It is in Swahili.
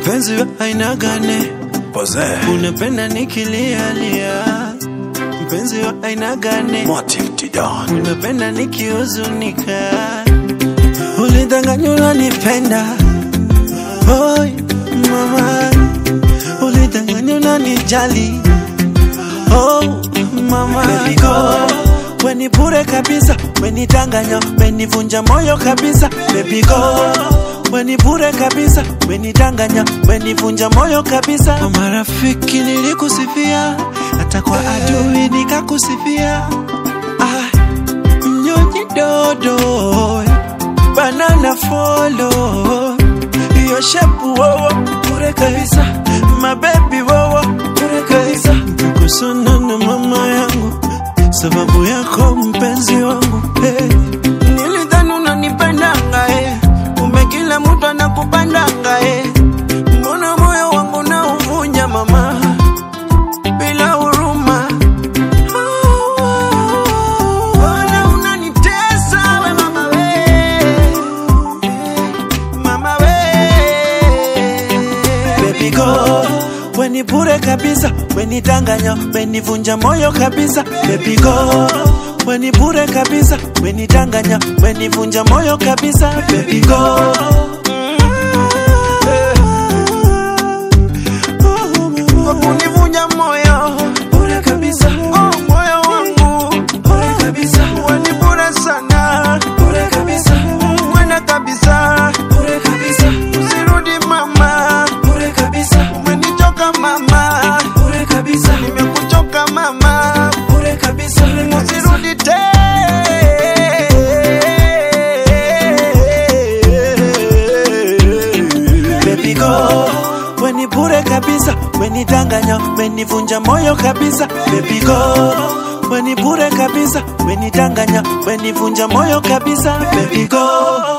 mpenzi wa aina gani? Pose. Unapenda nikilialia, mpenzi wa aina gani? Motive Tidan. Unapenda nikihuzunika, ulidanganya unanipenda. Oi mama, ulidanganya unanijali. Oh mama, Baby go, weni bure kabisa, wenidanganya, wenivunja moyo kabisa. Baby go, weni bure kabisa, wenidanganya, wenivunja moyo kabisa. Kwa marafiki nilikusifia, hata kwa adui nikakusifia. Ah, mnyonyi dodo banana follow hiyo shepu wowo bure kabisa mabebi wowo bure kabisa kusana na mama yangu sababu yako mpenzi wangu hey. nilidhani unanipendanga hey. kumbe kila mtu anakupandanga hey. mbona moyo wangu na uvunja mama bila huruma Mbona unanitesa we mama we mama we baby go weni bure kabisa wenidanganya wenivunja moyo kabisa baby go weni bure kabisa wenidanganya wenivunja moyo kabisa baby go Kwa kunivunja moyo bure kabisa oh, moyo wangu bure kabisa wani bure sana bure kabisa mwenda kabisa bure kabisa usirudi mama bure kabisa umenichoka mama bure kabisa nimekuchoka mama bure kabisa usirudi tena baby go weni bure kabisa wenidanganya wenivunja moyo kabisa baby go weni bure kabisa wenidanganya wenivunja moyo kabisa baby go